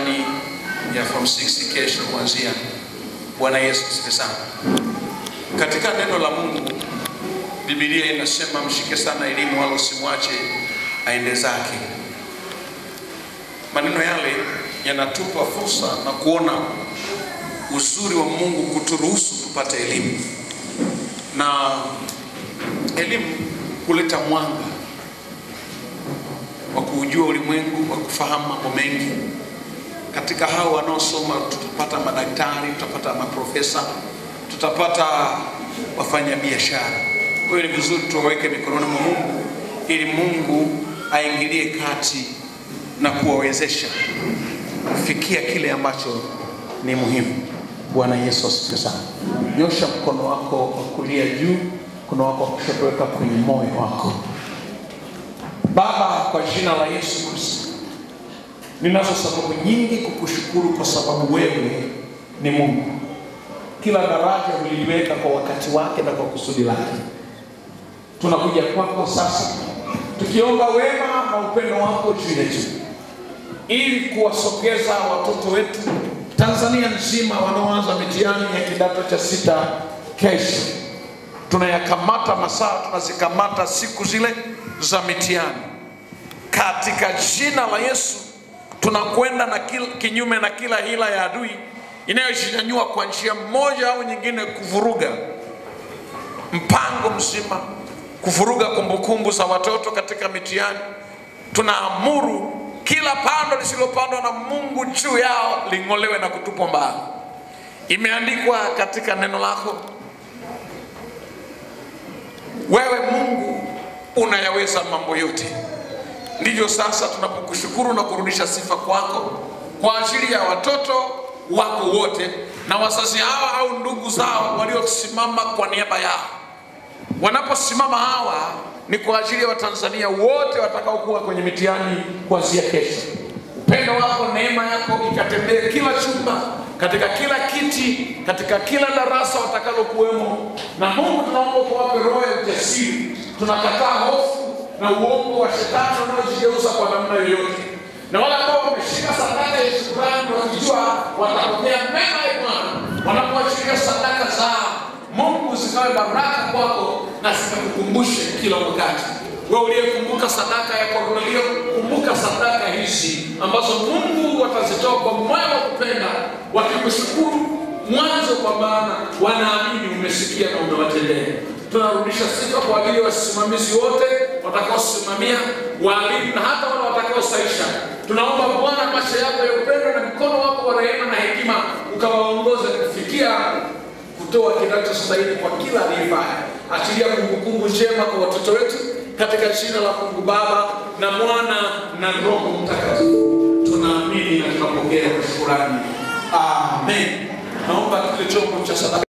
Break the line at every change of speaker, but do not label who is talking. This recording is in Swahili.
mitihani ya form 6 kesho kuanzia. Bwana Yesu asifiwe sana. Katika neno la Mungu Biblia inasema mshike sana elimu, wala usimwache aende zake. Maneno yale yanatupa fursa na kuona uzuri wa Mungu kuturuhusu tupate elimu, na elimu huleta mwanga wa kuujua ulimwengu, wa kufahamu mambo mengi. Katika hao wanaosoma tutapata madaktari, tutapata maprofesa, tutapata wafanyabiashara. Kwa hiyo ni vizuri tuwaweke mikononi mwa Mungu ili Mungu aingilie kati na kuwawezesha kufikia kile ambacho ni muhimu. Bwana Yesu asifiwe sana. Nyosha mkono wako wa kulia juu, mkono wako wa kushoto weka kwenye moyo wako. Baba, kwa jina la Yesu Kristo, ninazo sababu nyingi kukushukuru kwa sababu wewe ni Mungu. Kila daraja uliliweka kwa wakati wake na kwa kusudi lake. Tunakuja kwako sasa tukiomba wema na upendo wako juu yetu, ili kuwasogeza watoto wetu Tanzania nzima wanaoanza mitihani ya kidato cha sita kesho. Tunayakamata masaa, tunazikamata siku zile za mitihani katika jina la Yesu. Tunakwenda na kil, kinyume na kila hila ya adui inayojinyanyua kwa njia moja au nyingine kuvuruga mpango mzima, kuvuruga kumbukumbu za watoto katika mitihani. Tunaamuru kila pando lisilopandwa na Mungu juu yao ling'olewe na kutupwa mbali. Imeandikwa katika neno lako, wewe Mungu unayaweza mambo yote. Ndivyo sasa tunapokushukuru na kurudisha sifa kwako kwa ajili ya watoto wako wote na wazazi hawa au ndugu zao waliosimama kwa niaba yao. Wanaposimama hawa ni kwa ajili ya Watanzania wote watakaokuwa kwenye mitihani kuanzia kesho. Upendo wako, neema yako ikatembee kila chumba, katika kila kiti, katika kila darasa watakalokuwemo. Na Mungu, tunaomba kuwape roho ya ujasiri. Tunakataa hofu na uongo wa shetani unaojigeuza kwa namna yoyote, na wale ambao wameshika sadaka ya shukrani wakijua watapokea mema ya Bwana wanapoachilia sadaka zao Mungu zikawe baraka kwako na zikakukumbushe kila wakati. Wewe uliyekumbuka sadaka ya Kornelio, kumbuka sadaka hizi ambazo Mungu watazitoa kwa moyo wa kupenda, wakikushukuru mwanzo, kwa maana wanaamini umesikia na umewatendea. Tunarudisha sifa kwa ajili ya wasimamizi wote watakaosimamia, walimu na hata wale watakaosaisha. Tunaomba Bwana, macho yako ya upendo na mkono wako wa rehema na hekima ukawaongoze kufikia kutoa kinachostahili kwa kila aliyefanya. Achilia kumbukumbu njema kwa watoto wetu katika jina la Mungu Baba na Mwana na Roho Mtakatifu. Tunaamini na tunapokea kwa shukrani. Amen. Naomba kile chombo cha sadaka